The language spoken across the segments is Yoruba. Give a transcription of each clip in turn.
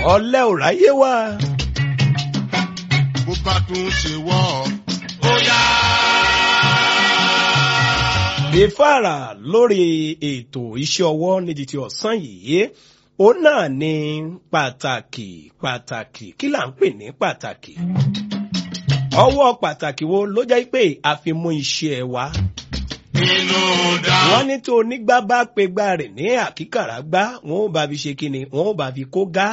ọ̀lẹ́ ò ráyé wá. bó bá tún ṣe wọ́ ó yá. ìfàrà lórí ètò iṣẹ́ ọwọ́ ní ti ti ọ̀sán yìí òun náà ní pàtàkì pàtàkì kí là ń pè ní pàtàkì ọwọ́ pàtàkì wo ló jẹ́ pé a fi mú iṣẹ́ wa inú dá. wọ́n ní tó onígbà bá pe gbá rẹ̀ ní àkíkàrà gbá wọn ò bá fi ṣe kíni wọn ò bá fi kó gá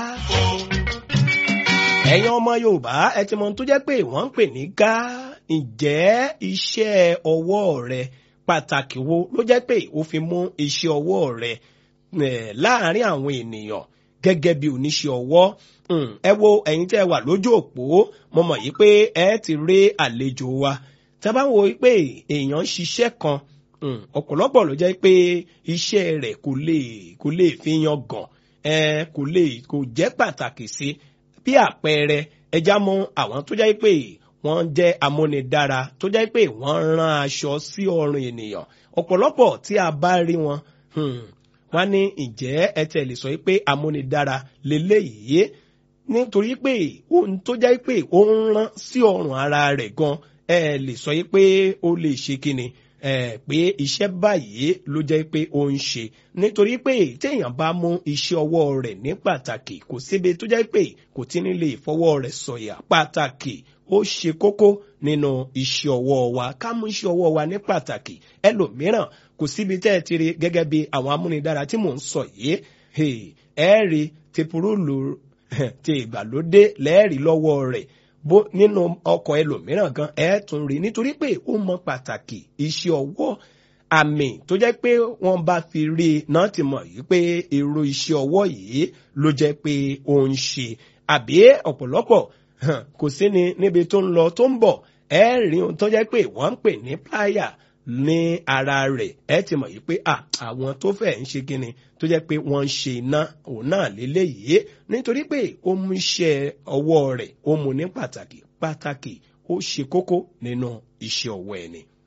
ẹ̀yin ọmọ yorùbá ẹ ti mọ ohun tó jẹ́ pé wọ́n ń pè ní gá ǹjẹ́ iṣẹ́ ọwọ́ rẹ pàtàkì wo ló jẹ́ pé ó fi mú iṣẹ́ ọwọ́ rẹ eh, láàárín àwọn ènìyàn gẹ́gẹ́ bí oníṣẹ́ ọwọ́ Mm, ẹ wo ẹ̀yin tẹ́ ẹ wà lójú òpó mo mọ̀ yìí pé ẹ ti rí àlejò wa tá a bá wo pé èèyàn ń ṣiṣẹ́ kan mm, ọ̀pọ̀lọpọ̀ ló jẹ́ pé iṣẹ́ rẹ̀ kò lè kò lè fi yan gàn ẹ kò lè kò jẹ́ pàtàkì sí bí àpẹẹrẹ ẹja mọ àwọn tó jẹ́ pé wọ́n jẹ́ amúnidára tó jẹ́ pé wọ́n rán aṣọ sí ọrùn ènìyàn ọ̀pọ̀lọpọ̀ tí a bá rí wọn hmm, wọ́n ní ǹjẹ́ ẹ tẹ̀ lè sọ pé amúnidára lélẹ́yìí nítorí pé ohun tó jẹ́ pé ó ń rán sí ọrùn ara rẹ̀ gan ẹ lè sọ pé ó lè ṣe kíni ẹ pé iṣẹ́ báyìí ló jẹ́ pé ó ń ṣe nítorí pé téèyàn bá mú iṣẹ́ ọwọ́ rẹ̀ ní pàtàkì kò síbi tó jẹ́ pé kò tí ní lè fọwọ́ rẹ̀ sọ̀yà pàtàkì ó ṣe kókó nínú iṣẹ́ ọwọ́ wa ká mú iṣẹ́ ọwọ́ wa ní pàtàkì ẹlòmíràn kò síbi tẹ́ ẹ ti rí gẹ́gẹ́ bí àwọn amúnidára tí mò ń sọ yìí ẹ rí tepurúlù ti ìgbàlódé lẹ́ẹ̀rí lọ́wọ́ rẹ̀ bó nínú ọkọ̀ ẹlòmíràn gan ẹ̀ tún rí nítorí pé ó mọ pàtàkì iṣẹ́ ọwọ́ àmì tó jẹ́ pé wọ́n bá fi rí i náà ti mọ̀ yìí pé èrò iṣẹ́ ọwọ́ yìí ló jẹ́ pé ó ń ṣe àbí ọ̀pọ̀lọpọ̀ kò sí ni níbi tó ń lọ tó ń bọ̀ ẹ rí ohun tó jẹ́ pé wọ́n ń pè ní pláyà ní ara rẹ̀ ẹ ti mọ̀ yìí pé àwọn tó fẹ́ ń ṣe kíni tó jẹ́ pé wọ́n ń ṣe iná òun náà léléyìí nítorí pé ó mú iṣẹ́ ọwọ́ rẹ̀ ó mú ní pàtàkì pàtàkì ó ṣe kókó nínú iṣẹ́ ọwọ́ ẹni.